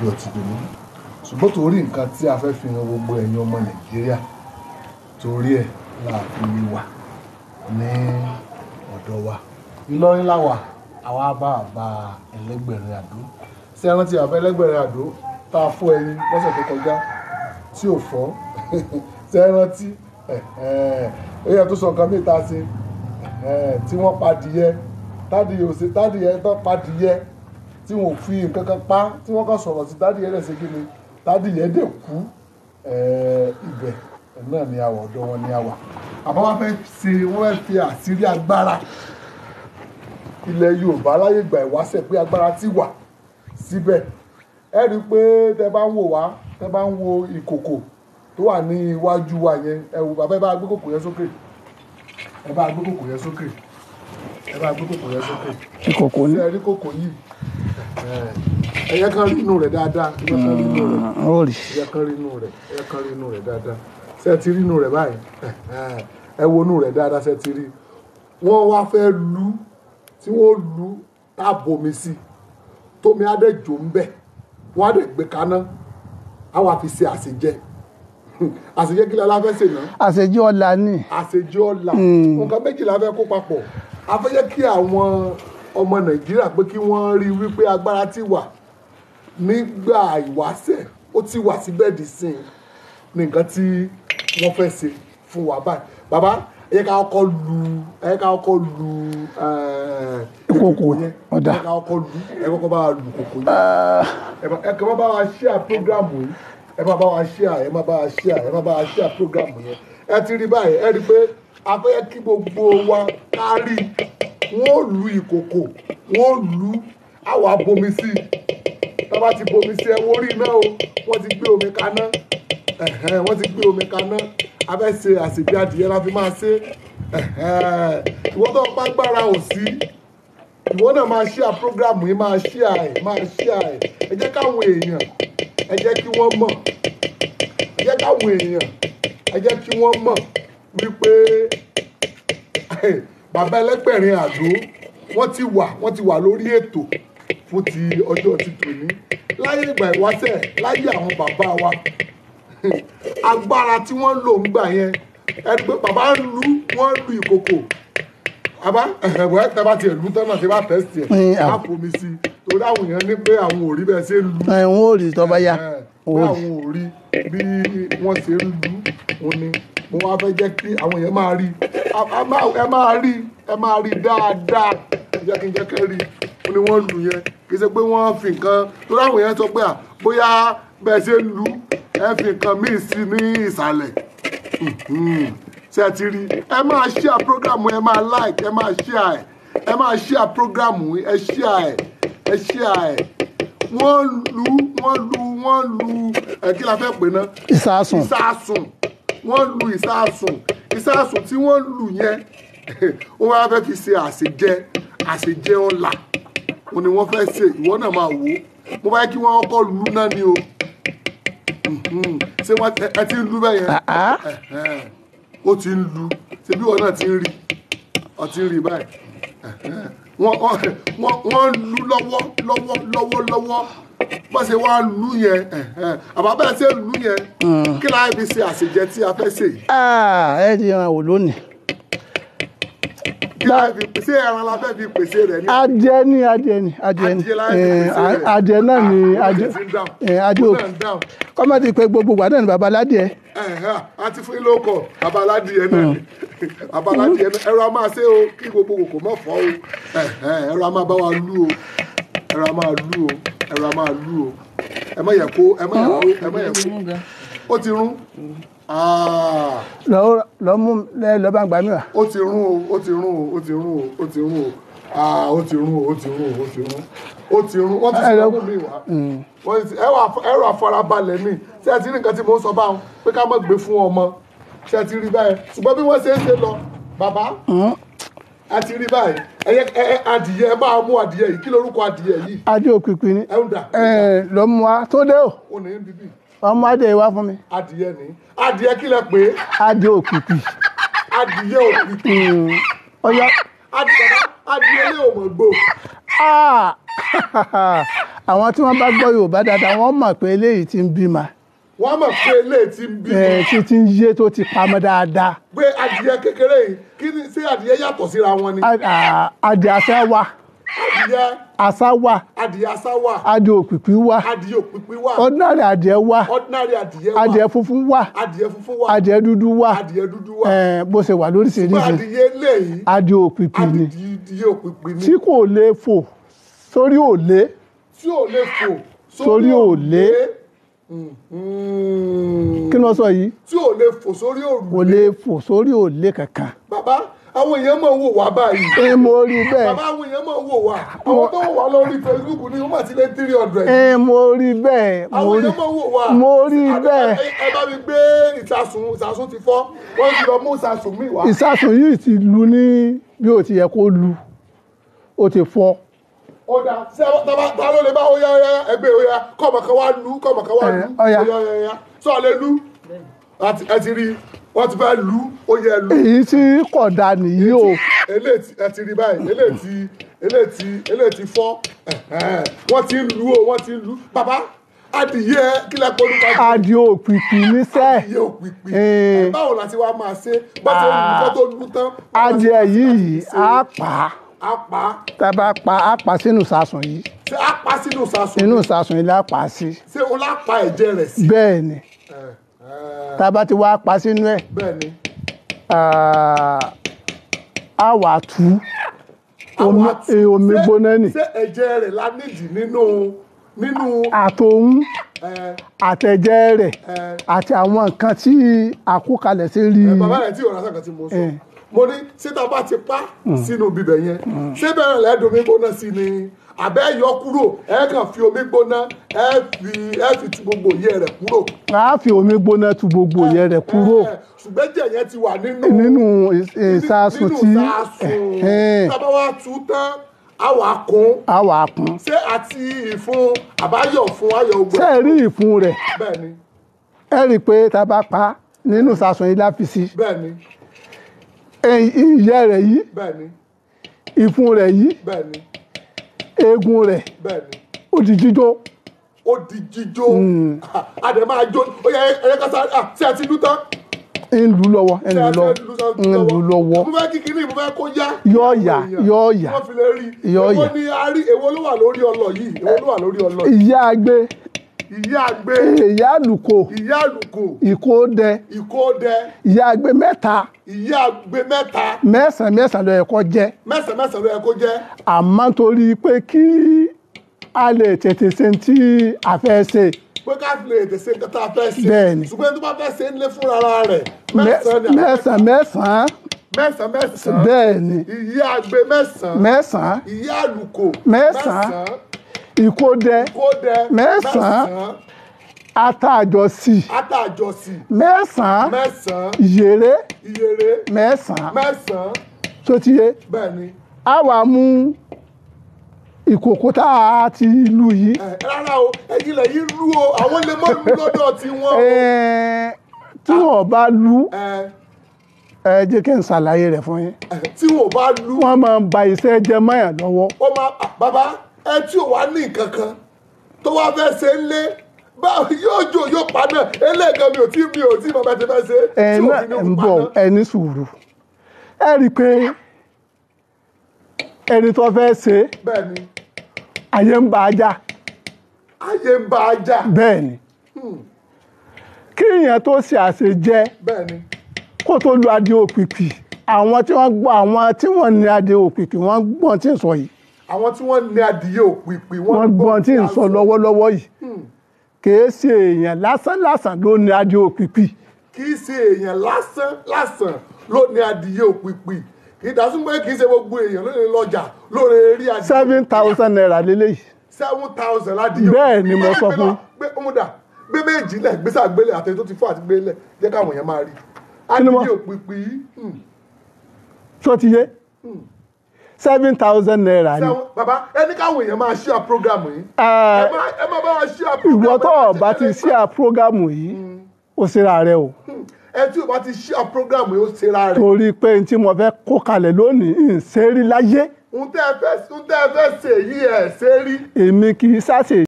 lọ́jọ́ ti dòní ṣùgbọ́n torí nǹkan tí a fẹ́ fi hàn gbogbo ẹ̀yin ọmọ nàìjíríà torí ẹ̀ la fi wà ní ọ̀dọ̀ wa ìlọrin láwà àwa bá àbá ẹlẹ́gbẹ̀rin àdó sí ẹran tí àbá ẹlẹ́gbẹ̀rin àdó tá a fún ẹyin lọ́sẹ̀ tó kọjá tí ò fọ́ sí ẹran tí ẹyẹ tó sọ nǹkan mìíràn tá a ṣe tí wọ́n pa adìyẹ tádìyẹ ò ṣe tádìyẹ tó pa adìyẹ tí wọn ò fi nǹkan kan pa tí wọ́n kàn sọ̀rọ̀ sí tádìyẹ rẹ̀ ṣe kí ni tádìyẹ dẹ̀ kú ibẹ̀ náà ni àwọ̀ ọ̀dọ́ wọn ni àwà àmọ́ wọ́n fẹ́ ṣe wọ́n fẹ́ fi àṣírí agbára ilẹ̀ Yorùbá láyé ìgbà ìwáṣẹ̀ pé agbára ti wà síbẹ̀ ẹ rí i pé tẹ bá ń wò wá tẹ bá ń wo ìkòkò tó wà ní iwájú wa yẹn ẹ wò bàbá ẹ bá gbé kòkò yẹn sókè ẹ bá gbé kòkò yẹn sókè ẹ bá gbé kòkò yẹn sókè ìkòkò ní ṣé ẹ rí kòkò yìí ẹyẹ kan rí inú rẹ̀ dáadáa ẹyẹ kan rí inú rẹ̀ ó rí ẹyẹ kan rí inú rẹ̀ ẹyẹ kan rí inú rẹ̀ dáadáa ṣé ẹ ti rí inú rẹ̀ báyìí ẹ wo inú rẹ̀ dáadáa ṣé ẹ ti rí wọ́n wá fẹ́ lu tí wọ́n lu tá a bomi sí tómi á dẹ̀ jò ń bẹ̀ wọ́n á dẹ̀ gbé kaná á wà fi ṣe àṣejẹ àṣejẹ kí la fẹ́ ṣe náà àṣejù ọ̀la ní àṣejẹ ọ̀la nǹkan méjìlá fẹ́ kó papọ̀ a fẹ́ jẹ́ kí àwọn ọmọ nàìjíríà pé kí wọ́n rí wípé agbára ti wà nígbà ìwáṣẹ̀ ó ti wà síbẹ̀ dì sí ní nǹkan tí wọ́n fẹ́ ṣe fún wa báyìí bàbá ẹ yẹ ká kọ́kọ́ lu ẹ yẹ ká kọ́kọ́ lu Ìkòkò, yẹn ẹ ọ̀dà. yẹ ká kọ́kọ́ lu ẹ kọ́kọ́ bá wa lu kòkò yẹn ẹ bá- ẹ kàn má bá wa share program yìí ẹ má bá wa share ẹ má bá wa share ẹ má bá wa share program yẹn ẹ ti rí báyìí ẹ rí i pé a fẹ́ kí gbogbo wa kárí wọ́n lu ìkòkò wọ́n lu àwọn abomi sí i tá a bá ti bomi sí ẹ wọ́n rí iná o wọ́n ti gbé omi kaná ẹ̀hẹ́n, wọ́n ti gbé omi kaná a fẹ́ ṣe àṣìbí adìyẹ la fi máa ṣe ẹ̀hẹ́n. ìwọ tó bá gbára ò sí ìwọ náà máa share program yìí máa share ẹ̀ máa share ẹ̀ ẹ jẹ́ káwọn èèyàn ẹ jẹ́ kí wọ́n mọ̀ ẹ jẹ́ káwọn èèyàn ẹ jẹ́ kí wọ́n mọ̀ wípé bàbá ẹlẹ́gbẹ̀rin àdó wọ́n ti wà wọ́n ti wà lórí ètò fún ti ọjọ́ ti tòní láyé ìgbà ìwáṣẹ̀ láyé àwọn bàbá wa agbára tí wọ́n lò ń gbà yẹn ẹni pé bàbá ń lu wọ́n lu ìkòkò àbá ẹ̀wẹ̀ tẹ́ bá tiẹ̀ lu tán náà tí bá tẹ̀sí ẹ̀ Mm, á fomi sí i torí àwọn èèyàn ní pé àwọn ò rí bẹ́ẹ̀ ṣe ń lu ẹ̀ wọ́n ò rí tó bá yá ẹ̀, ó pé rí àwọn ò rí bí wọ́n ṣe ń lu òun ni mo wá fẹ́ jẹ́ kí àwọn èèyàn máa rí A- a máa- ẹ máa rí ẹ máa rí dáadáa ẹ jẹ́ kí n jẹ́ kẹ́ rí ó ní wọ́n lu yẹn kì í ṣe pé wọ́n fi nǹkan torí àwọn èèyàn sọ pé à bóyá bẹ́ẹ̀ ṣe ń lu ẹ fi nǹkan míì sí ní ìsàlẹ̀ Mhm. ṣe ti rí ẹ máa share program ẹ máa like ẹ máa share ẹ ẹ máa share program ẹ share ẹ share wọ́n lu wọ́n lu wọ́n lu ẹ kí la fẹ́ pè náà ìsásùn ìsásùn wọ́n lu ìsásùn ìsásùn tí wọ́n lù yẹn wọ́n wá fẹ́ fi ṣe àṣejẹ àṣejẹ ọ̀la òun ni wọ́n fẹ́ ṣe ìwọ náà máa wò ó mo bá yẹ kí wọ́n kọ́ lu náà ni o Mhm. ṣé wọ́n ẹ- ẹ ti ń lu bẹ́ẹ̀ yẹn àá Ẹ̀hẹ́n. ó ti ń lu ṣe bí wọn náà ti ń rí ọ ti ń rí báyìí Ẹ̀hẹ́n. wọ́n wọ́n- wọ́n wọ́n ń lu lọ́wọ́ lọ́wọ́ lọ́wọ́ lọ́wọ́ bá ṣe wá lu yẹn ẹ̀hẹ́n. àbá bẹ́ẹ̀ ṣe lu yẹn kí láì fi ṣe àṣejẹ tí a fẹ́ ṣe yìí Ah, ẹ ti hàn wò lónìí kí láì fi ṣe ẹran la fẹ́ fi pèsè rẹ̀ ní adìẹ ní adìẹ ní adìẹ ní Adìẹ láì fi Eh, pèsè rẹ̀. adìẹ náà ní Ó adìẹ sì ti ń dáhùn. eh, adìẹ Ó òkú náà ń dáhùn. kọ́mọ̀tì pé gbogbo wà náà ní baba ládìẹ Ẹ̀hẹ́n. a ti fún yín lóko abaládìẹ náà ni abaládìẹ náà ẹ̀rọ a máa ṣe o kí gbogbo kòkò mọ̀ fọ́ o Ẹ̀hẹ́n. ẹ̀rọ a máa bá wa lú o ẹ̀rọ a máa lú o ẹ̀rọ a máa lú o ẹ má yẹ kó ẹ má yẹ kó ẹ má yẹ kó ó ti rún Ah, lọ́ọ́ lọ́ọ́ mú lọ́ọ́ bá ń gbà mí wá ó ti rún o ó ti rún o ó ti rún o ó ti rún o Ah, ó ti rún o ó ti rún o ó ti rún ó ti rún wọ́n ti Ẹ lọ- sọ fún mi wá wọ́n ti ẹ wà ẹ rà farabalẹ̀ mi ṣé ẹ ti rí nǹkan tí mo ń sọ báwọn pé ká má gbé fún ọmọ ṣé ẹ ti rí báyìí ṣùgbọ́n bí wọ́n ṣe ń ṣe lọ bàbá ẹ ti rí báyìí ẹyẹ ẹ ẹ adìyẹ ẹ máa mú adìyẹ yìí kí lorúkọ adìyẹ yìí adìẹ òkìkí ni ẹ ń dà Eh, lọ́ọ́ mú wa tó dé o ó ní bíbí ọmọ adìẹ wá fún mi adìyẹ ní adìyẹ kí lẹ pé adìẹ òkìkí adìyẹ òkìkí ọyá adìyẹ adìyẹ lé òmò gbò Ah! àwọn tí wọ́n bá gbọ́ yorùbá dáadáa wọ́n mọ̀ pé eléyìí ti ń bímọ wọ́n mọ̀ pé eléyìí ti ń bímọ ẹ̀ tí ti ń yé tó ti pamọ́ dáadáa pé adìyẹ kékeré yìí kí ni sí adìyẹ yàtọ̀ síra wọn ni A- a- adìẹ àṣà wà adìyẹ àṣà wà adìyẹ asá wà adìẹ òpìpì wà adìyẹ òpìpì wà ordinary adìẹ wà ordinary adìyẹ wà adìẹ funfun wà adìyẹ funfun wà adìẹ dúdú wà adìyẹ dúdú wà ẹ̀ bó ṣe wà fún lóríṣiríṣi adìyẹ eléyìí adìẹ òpìpì ni adìyẹ òpìpì ni tí kò lè fò sórí òlé tí ò lè fò Sórí òrùlé. Mhm. kí ni wọ́n sọ yìí tí ò lè fò sórí kò òrùlé lè fò sórí òlé kankan bàbá àwọn èèyàn máa ń wò wá báyìí ẹ mo rí bẹ́ẹ̀ bàbá àwọn èèyàn máa ń wò wá àwọn tó wò wá lórí Facebook ní wọ́n máa ti lé three hundred ẹ mo rí bẹ́ẹ̀ mo àwọn rí èèyàn máa ń wò wá mo rí Àbí- bẹ́ẹ̀. ẹ- ẹ bá mi gbé ìsasùn ìsasùn ti fọ́ wọ́n ti lọ mú ìsasùn mi wá ìsásùn yìí ti lu ní bí ó ti yẹ kó lu ó ti fọ́ ó dá ṣé tábà tá ló lè bá ó yá ó yá ẹgbẹ́ ó yá kọ́mọ kan wá lu kọ́mọ kan wá Ẹ, lu ó yá. ó yá ó yá sọ lè lu Àti- ẹ ti rí wọ́n ti fẹ́ lu ó yẹ lu èyí tí kò da nìyí o eléyìí ti- ẹ ti rí báyìí eléyìí ti eléyìí ti eléyìí ti fọ́ ẹ̀hẹ́n. wọ́n ti ń lu o wọ́n ti ń lu bàbá adìyẹ kílẹ̀ pọ̀lú ká adìẹ òpìpì níṣẹ́ adìyẹ òpìpì Ee. ẹ, báwo la ti wá máa ṣe bá ti lu kọ́ tó lu tán adìẹ yìí á pa á á pa á tá a bá pa á pa sínú ìsásùn yìí ṣé á pa sínú sasùn inú ìsásùn yìí la pa á sí ṣé o lá pa ẹ̀jẹ̀ rẹ̀ sí. bẹ́ẹ̀ ni Ẹ, ẹ, tá a bá ti wá pa sínú ẹ̀ bẹ́ẹ̀ ni ah, á wà tú omi Àwọn àti- eh, omi ṣé- gbóná nì ṣé ẹ̀jẹ̀ rẹ̀ la nídìí nínú nínú àtòun ẹ, àtẹ̀jẹ́ rẹ̀ ẹ, àti àwọn nǹkan tí àkókalẹ̀ sí rí ẹ, bàbá rẹ̀ tí ò rásán kan tí mo sọ Ẹ. mo ní ṣé tá a bá ti pa sínú bíbẹ̀ yẹn ṣé bẹ́ẹ̀ lẹ́ẹ̀dùn omi gbóná sí ni àbẹ́ yọ kúrò ẹ kàn fi omi gbóná ẹ fi ẹ fi tu gbogbo ìyẹ́ rẹ̀ kúrò. a fi omi gbóná tu gbogbo yẹn rẹ̀ kúrò Ẹ, ṣùgbọ́n ẹ̀jẹ̀ yẹn ti wà nínú nínú ìs- ìsásùn tí nínú ìsásùn ẹ̀hẹ́n, tá a bá wá tú tán á wà kún a wà kún ṣé àti ìfun àbáyọ̀ fún ayọ̀ ṣé ògbẹ́ ẹ rí ìfun rẹ̀ bẹ́ẹ̀ ni ẹ rí i pé tá a bá pa nínú ìsásùn yìí láfi sí bẹ́ẹ̀ ni ẹ̀yìn- ìyẹ́ rẹ̀ yìí bẹ́ẹ̀ ni ìfun rẹ̀ yìí bẹ́ẹ̀ ni eegun rẹ̀ bẹ́ẹ̀ ni ó di jíjó ó di jíjó àdè máa jó ó yẹ ẹyẹ kásá à ṣé ẹ ti lú tán ń lù lọ́wọ́ ń ṣé lù ẹ ti lọ́wọ́ lú tán ń lù lọ́wọ́ mo fẹ́ kí kinní mo fẹ́ kó yá Yóò yá, yóò yá. wọ́n fi lè rí Yóò èwo yá. ni a rí èwo ló wà lórí ọlọ yìí èwo ló wà lórí ọlọ yìí ìyá agbe ìyá àgbé ìyá àlùkò ìyá àlùkò ìkódẹ ìkódẹ ìyá agbe mẹ́ta ìyá àgbé mẹ́ta mẹ́sàn-án mẹ́sàn-án ló yẹ kó jẹ́ mẹ́sàn mẹ́sàn ló yẹ kó jẹ́ àmọ́ torí pé kí a lè tètè ṣe tí a fẹ́ ṣe pé ká lè tẹ̀sẹ̀ nǹkan tá a fẹ́ ṣe Bẹ́ẹ̀ ni. ṣùgbọ́n tó bá fẹ́ ṣe ń lé fúnra rẹ̀ mẹ́- mẹ́sàn ni àbí mẹ́sàn-án mẹ́sàn-án mẹ́sàn mẹ́sàn bẹ́ẹ̀ ni ìyá àgbé mẹ́sàn mẹ́sàn-án ìyá àlùkò Mẹ́sàn-án. ìkódẹ kódẹ Mẹ́sàn-án. àtàjọsí àtàjọsí mẹ́sàn-án mẹ́sàn ìyèrè ìyèrè mẹ́sàn-án mẹ́sàn tó ti yé bẹ́ẹ̀ ni a wà mú ìkòkò tá a ti lù yìí ẹ rárá o ẹ̀yin lẹ yìí lú o àwọn lè mọ lú lọ́dọ̀ tí wọn o ẹ̀ẹ́, tí wọ́n bá lù ẹ ẹ jẹ́ kí n ṣàlàyé rẹ̀ fún yín ẹ, tí wọn bá lú wọ́n máa ń ba iṣẹ́ jẹ́ mọ́yàn lọ́wọ́ ó máa à, bàbá ẹ tí ò wá ní nǹkan kan tó wá fẹ́ ṣe ń lé báwo yóò jò yóò pa náà eléègan mi ò tí mi ò tí mo bá ti fẹ́ ṣe ẹ tí náà òfin ní ń òkú pa bọ̀ náà. ẹ ní sùúrù ẹ rí i pé ẹni tó fẹ́ ṣe bẹ́ẹ̀ ni ayé ń bá a jà ayé ń bá a jà bẹ́ẹ̀ ni kí èèyàn tó ṣe àṣejẹ bẹ́ẹ̀ ni kó tó lu adé òpìpì àwọn tí wọ́n gbọ́ àwọn tí wọ́n ní adé òpìpì wọ́n gbọ́n tí ń sọ yìí àwọn tí wọ́n ní adìyẹ òpìpì wọ́n gbọ́n tí ń sọ lọ́wọ́lọ́wọ́ yìí kìí ṣe èèyàn lásán lásán ló ní adé òpìpì kì í ṣe èèyàn lásán lásán ló ní adìyẹ òpìpì kì í dásún pé kì í ṣe gbogbo èèyàn ló lè lọ́jà ló lè rí adìyẹ seven thousand naira lélẹ́yìí seven thousand ládìyẹ Bẹ́ẹ̀ ni mo sọ fún. gbé ọmọdà gbé méjì lẹ̀ gbé sàgbélé àtẹ̀yìn tó ti fọ́ àti gbélé jẹ́ káwọn èèyàn máa rí Kí ni mo- adìyẹ òpìpì yìí hmm, tó ti yé seven thousand naira ni sẹ́wọ̀n- bàbá ẹni káwọn èèyàn máa ṣíà program yìí Ah, ẹ má ẹ má bá wa ṣíà program ìwọ tó ẹ má o bá ti ṣe ṣí à prógámù yìí ó ṣera rẹ o Hmm, ẹ tí o bá ti ṣíà program yìí ó ṣera rẹ̀ torí pé n tí mo fẹ́ kó kalẹ̀ lónìí ń ṣe rí láyé ohun tẹ́ ẹ fẹ́ ohun tẹ́ ẹ fẹ́ ṣe yìí ẹ̀ ṣe rí èmi kì í ṣàṣe